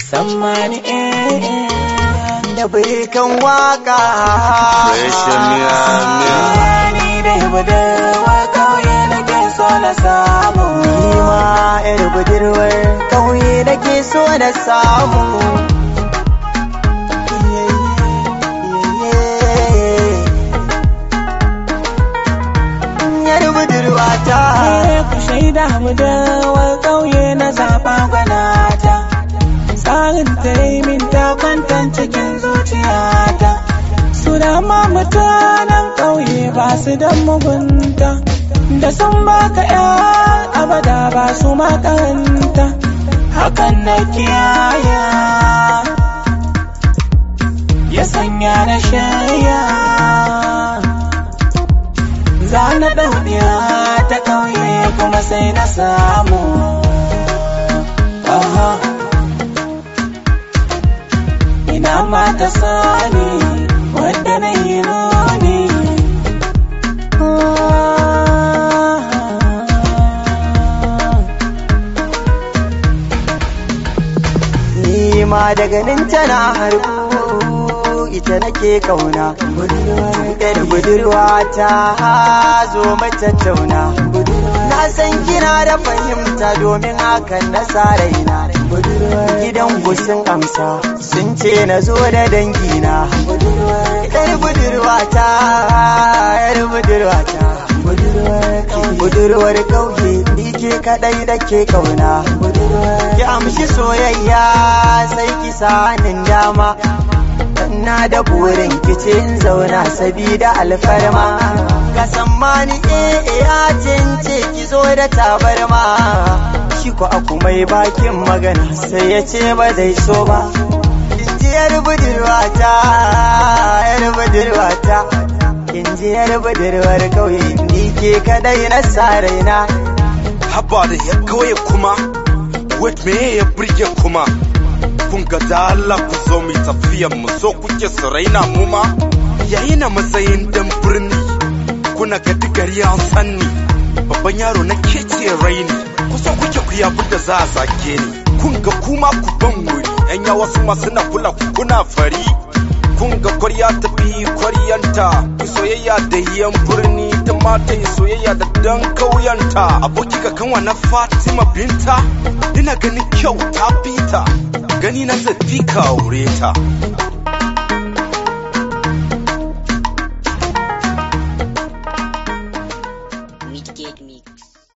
Sammani eh eh da birikan waka Reshen miya miya Ni dai budurwa kauye nake so na samu Ni ma yar budurwar kauye nake so na samu Yar budurwa ta Eh, ku shaida budurwa kauye na zaɓa gwanata Tsarin ta yi min ta kwantan cikin zuciyata Su dama mutanen ƙauye ba su da mugunta Da sun baka ya abada ba su makaranta Hakan na kiyaya Ya sanya na shaya Za na ɗauniya ta ƙauye kuma sai na samu Aha. Ina ma ta sani wadda na yi nuni Ni ma da ganin tana harbu ita nake kauna Yar budurwa ta zo matattauna Na san kina da fahimta domin hakan na sa raina Gidan gusin amsa sun ce na zo da dangina Yar budurwa ta, yar budurwa ta Budurwar kauye ni ke kadai da ke kauna Ki amshi soyayya sai ki sanin dama na da burin kicin zauna sabida alfarma ka sammani eh eh ya ce ki zo da tabarma shi ko aku mai bakin magana sai ya ce ba zai so ba inji yar budurwata yar budurwata inji yar budurwar kauye ni ke kadai na sa raina Haba da ya kawai kuma Wait me ya burge kuma Kun ga da Allah ku zo mu tafiyan mu so kuke su raina mu ma Yayi na matsayin dan birni Kuna ga digari an sanni Babban yaro na kece raini Ku so kuke ku yabu da za a zage ni Kun ga kuma ku ban wuri Yan yawa su ma suna kula ku kuna fari kun ga kwarya ta bi kwaryanta ku soyayya da yan birni ta mata yi soyayya da dan kauyanta aboki ga kanwa na fatima binta ina ganin kyau ta fita gani na zafi ka aure ta